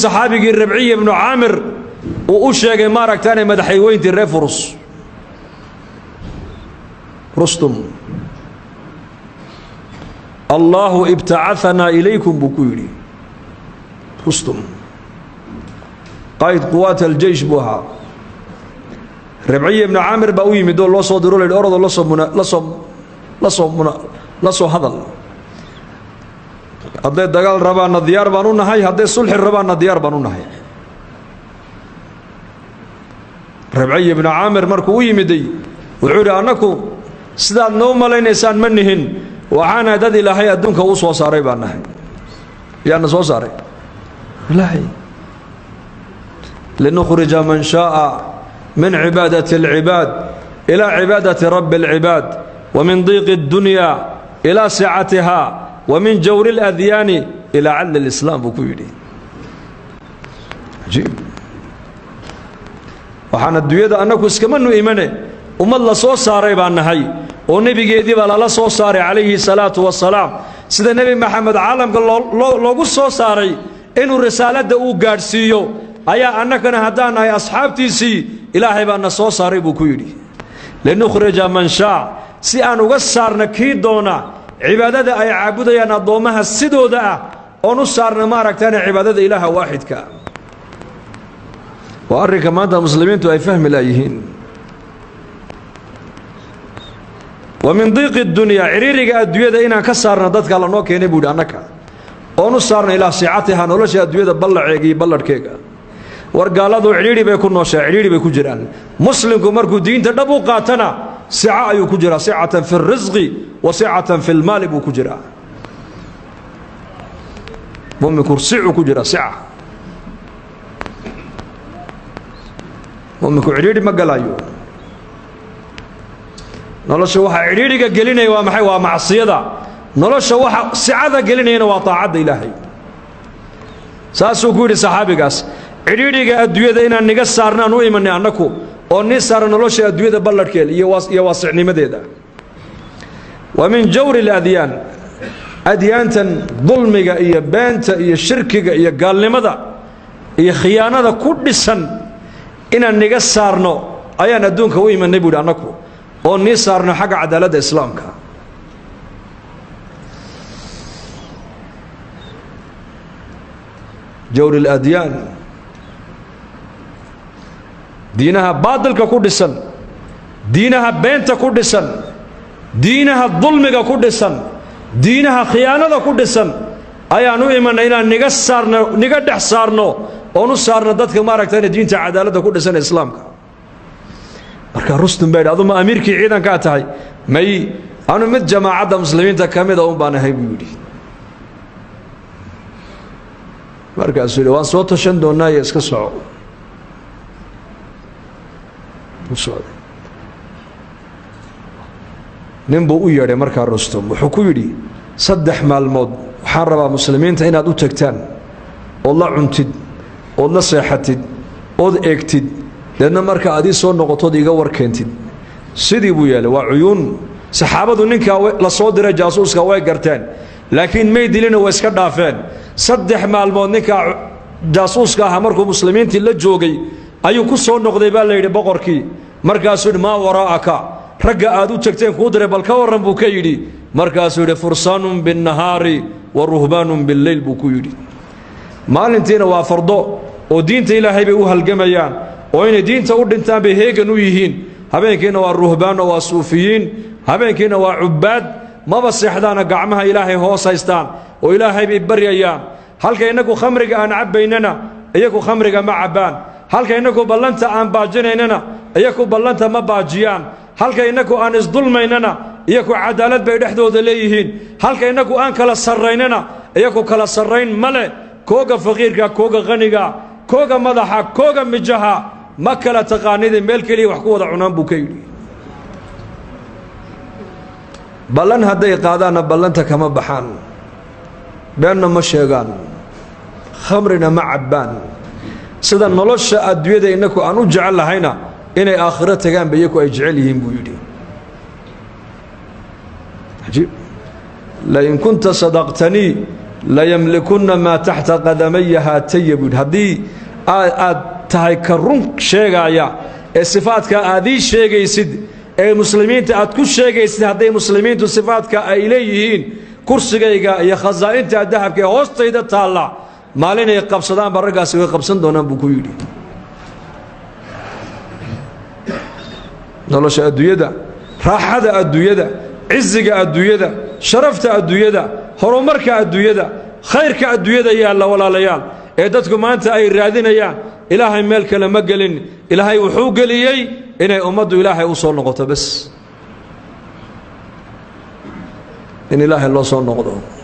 saxaabigii rabciya ibnu caamir uu u sheegay maaragtaane madaxayweyntii reer furus rustum allaahu ibtacaanaa ilaykum buu ku yidhi rustum qayd quwaat aljeish buu ahaa rabciya ibnu caamir baa u yimid oo loo soo diro la yidhi orodoo lasoo muna lasoo lasoo muna la soo hadal hadday dagaal rabaanna diyaar baan u nahay hadday sulxi rabaanna diyaar baan u nahay rabciya ibnu caamir markuu u yimiday wuxuu yidhi annaku sidaad noo malaynaysaan ma nihin waxaana dad ilaahay adduunka uu soo saaray baan nahay yaana soo saaray ilaahay linukhrija man shaaa min cibaadati اlcibaad ilaa cibaadati rabbi اlcibaad wa min diiqi اddunya ilaa sicatiha wa min jawri اladyaani ilaa cadli اlislaam buu ku yidhi ajiib waxaan adduunyada annagu iskamanu imane ummad la soo saaray baan nahay oo nebigeedii baa lala soo saaray calayhi salaatu wasalaam sida nebi maxamed caalamka loogu soo saaray inuu risaaladda uu gaadhsiiyo ayaa annagana haddaan nahay asxaabtiisii ilaahay baa na soo saaray buu ku yidhi linukhrija man shaa si aan uga saarna kii doona cibaadada ay caabudayaan addoommaha sidooda ah oon u saarna maaragtaane cibaadada ilaaha waaxidka waa arrinka maanta muslimiintu ay fahmi laayihiin wa min diiqi dunyaa ciriiriga adduunyada inaan ka saarna dadka lanoo keenay buu yidhi annaka oon u saarna ilaa siicatiha nolosha adduunyada ballaceega iyo balladhkeega war gaaladu cidhiidhi bay ku nooshaa cidhiidhi bay ku jiraan muslimku markuu diinta dhab u qaatana sica ayuu ku jiraa sicatan fi اrisqi wa sicatan fi lmaali buu ku jiraa muminku sicuu ku jiraa sica muminku cidhiidhi ma galaayo nolosha waxaa cidhiidhiga gelinaya waa maxay waa macsiyada nolosha waxa sicada gelinayana waa taacadda ilaahay saasuu ku yidhi saxaabigaas cidhiidhiga adduunyada inaan niga saarnaan u imanay annaku oo nii saara nolosha adduunyada balladhkeeda iyo waasicnimadeeda wa min jawri اladyaan adyaantan dulmiga iyo beenta iyo shirkiga iyo gaalnimada iyo khiyaanada ku dhisan inaan niga saarno ayaan adduunka u imanay buu yidhi annaku oo nii saarno xagga cadaaladda islaamka jawri اladyaan diinaha baadilka ku dhisan diinaha beenta ku dhisan diinaha dulmiga ku dhisan diinaha khiyaanada ku dhisan ayaan u imanay inaan niga saarno niga dhex saarno oon u saarno dadka maaragtayna diinta cadaaladda ku dhisan ee islaamka marka rustum baa yidhi aduma amiirkii ciidankaa tahay may anu mid jamaacadda muslimiinta ka mida un baan ahay buu yidhi markaasuu yidhi waan soo tashan doonnaa iyo iska soco nin buu u yeedhay markaa rustum wuxuu ku yidhi saddex maalmood waxaan rabaa muslimiinta inaad u tagtaan ood la cuntid ood la seexatid ood eegtid deedna marka aad ii soo noqotood iiga warkeentid sidii buu yeelay waa cuyuun saxaabadu ninkaa la soo diray jaasuuska way garteen laakiin may dilina way iska dhaafeen saddex maalmood ninkaa jaasuuska ahaa markuu muslimiintii la joogay ayuu ku soo noqday baa la yidhi boqorkii markaasuu yidhi maa waraa'aka ragga aad u tagteen kuu diray bal ka warran buu ka yidhi markaasuu yidhi fursaanun binnahaari wa ruhbaanun billeyl buu ku yidhi maalintiina waa fardo oo diinta ilaahay bay u halgamayaan oo inay diinta u dhintaan bay heegan u yihiin habeenkiina waa ruhbaan oo waa suufiyiin habeenkiina waa cubbaad maba seexdaana gacmaha ilaahay hoos haystaan oo ilaahay bay baryayaan halka innagu khamriga aan cabbaynana iyagu khamriga ma cabbaan halka innagu ballanta aan baajinaynana iyaku ballanta ma baajiyaan halka innagu aan isdulmaynana iyaku cadaalad bay dhexdooda leeyihiin halka innagu aan kala sarraynana iyaku kala sarrayn ma leh kooga faqiirka kooga qaniga kooga madaxa kooga mijaha ma kala taqaanida meel keliya wax ku wada cunaan buu ka yidhi ballan hadday qaadaanna ballanta kama baxaan beenna ma sheegaan khamrina ma cabbaan sida nolosha adduunyada innaku aan u jecel lahayna inay aakhiro tagaanba iyaku ay jecel yihiin buu yidhi ajiib lain kunta sadaqtanii layamlikunna maa taxta qadamaya haataya buu yidhi haddii aad tahay ka run sheegaaya ee sifaadka aad ii sheegaysid ee muslimiinta aad ku sheegaysid hadday muslimiintu sifaadka ay leeyihiin kursigayga iyo khasaa'inta dahabka ee hoostayda taalla maalinay qabsadaanba raggaasi way qabsan doonaan buu ku yidhi nolosha adduunyada raaxada adduunyada ciziga adduunyada sharafta adduunyada horumarka adduunyada khayrka adduunyada yaalla walaalayaal ee dadku maanta ay raadinayaan ilaahay meel kale ma gelin ilaahay wuxuu geliyey inay ummaddu ilaahay u soo noqoto bes in ilaahay loo soo noqdo